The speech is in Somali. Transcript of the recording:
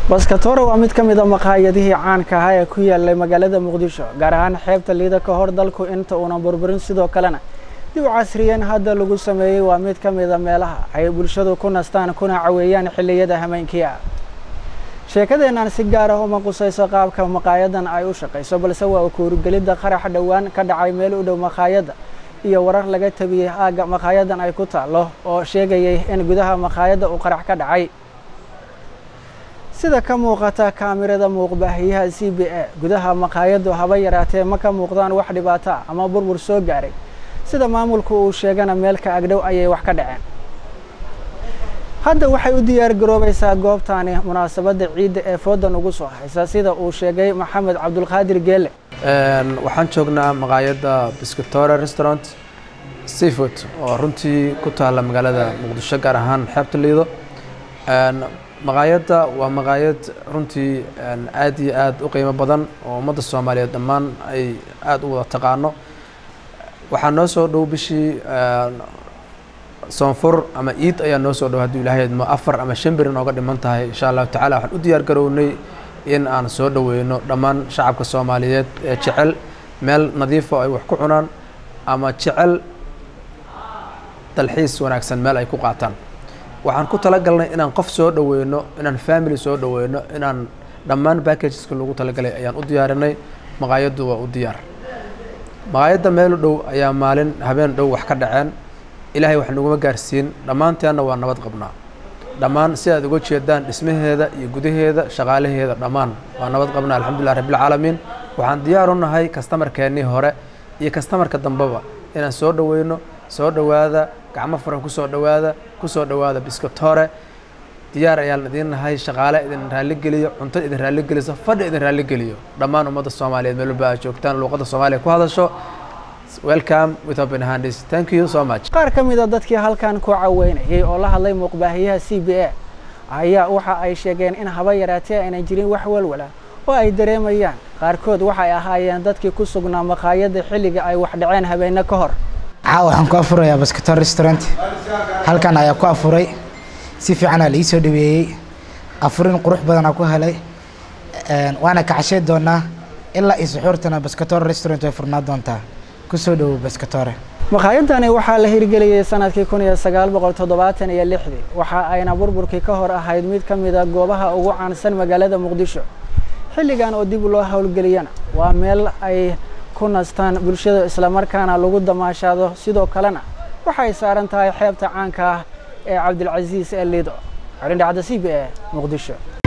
baskatoore waa mid ka mid a maqaayadihii caanka ahaa ee ku yaalay magaalada muqdisho gaar ahaan xeebta liida ka hor dalku inta uunan burburin sidoo kalena dib u casriyeen hadda lagu sameeyey waa mid ka mid a meelaha ay bulshadu ku nastaan kuna caweeyaan xilliyada hameenkii ah sheekadeennan si gaar ah uma qusayso qaabka maqaayadan ay u shaqayso balse waa ukuurigelidda qarax dhowaan ka dhacay meel u dhow maqaayadda iyo warar laga tabiyey aagga maqaayadan ay ku taallo oo sheegayay in gudaha maqaayadda uu qarax ka dhacay sida ka muuqata kaamirada muuqbaahiyaha c b a gudaha maqaayaddu haba yaraatee ma ka muuqdaan wax dhibaato ah ama burbur soo gaaray sida maamulku uu sheegana meelka agdhow ayay wax ka dhaceen hadda waxay u diyaar garoobaysaa goobtaani munaasabadda ciidda ee foodan ugu soo haysa sida uu sheegay maxamed cabdulqaadir geele waxaan joognaa maqaayadda biscatore restaurant seafood oo runtii ku taalla magaalada muqdisho gaar ahaan xeebta liido maqaayadda waa maqaayad runtii aad iyo aad u qiimo badan oo ummadda soomaaliyeed dhammaan ay aada u wada taqaano waxaa noo soo dhow bishii soonfur ama iid ayaa noo soo dhow hadduu ilaahay idmo afar ama shan beri nooga dhiman tahay insha allahu tacala waxaan u diyaar garownay in aan soo dhoweyno dhammaan shacabka soomaaliyeed ee jecel meel nadiifo ay wax ku cunaan ama jecel dalxiis wanaagsan meel ay ku qaataan waxaan ku talagalnay inaan qof soo dhoweyno inaan family soo dhoweyno inaan dhammaan backageska lagu talagalay ayaan u diyaarinay maqaayaddu waa u diyaar maqaayadda meel u dhow ayaa maalin habeen dhow wax ka dhaceen ilaahay wax naguma gaarsiin dhammaanteenna waa nabad qabnaa dhammaan si aad uga jeedaan dhismaheeda iyo gudaheeda shaqaalaheeda dhammaan waa nabad qabnaa alxamdulilah rabbilcaalamiin waxaan diyaar u nahay kastamarkeennii hore iyo kastamarka dambeba inaan soo dhoweyno soo dhowaada gacmo furan kusoo dhowaada kusoo dhowaada biskatore diyaar ayaan idiin nahay shaqaale idin raalligeliyo cunto idin raalligeliso fadhi idin raalligeliyo dhammaan ummadda soomaaliyeed meel walba aad joogtaan luuqadda soomaaliya ku hadasho welcome with open hands thank you so much qaar ka mid a dadkii halkan ku caweynayay oo la hadlay muuqbaahiyaha c b a ayaa waxa ay sheegeen in haba yaraatee aynan jirin wax walwala oo ay dareemayaan qaarkood waxay ahaayeen dadkii ku sugnaa maqaayadda xilliga ay wax dhaceen habeenno ka hor caawa waxaan ku afurayaa baskator restaurant halkan ayaa ku afuray si fiicanaa la ii soo dhaweeyey afurin qurux badanaa ku helay waana kacashay doonaa ilaa iyo suxuurtana baskator restaurant way furnaa doontaa kusoo dhowow baskatore maqaayadani waxaa la hirgeliyey sanadkii kun iyo sagaal boqol toddobaatan iyo lixdii waxa ayna burburkii ka hor ahayd mid ka mid a goobaha ugu caansan magaalada muqdisho xilligan oo dib loo howlgeliyana waa meel ay ku nastaan bulshada islamarkaana lagu damaashaado sidoo kalena waxay saaran tahay xeebta caanka ah ee cabdilcasiis ee liido xorindhacda c b a muqdisho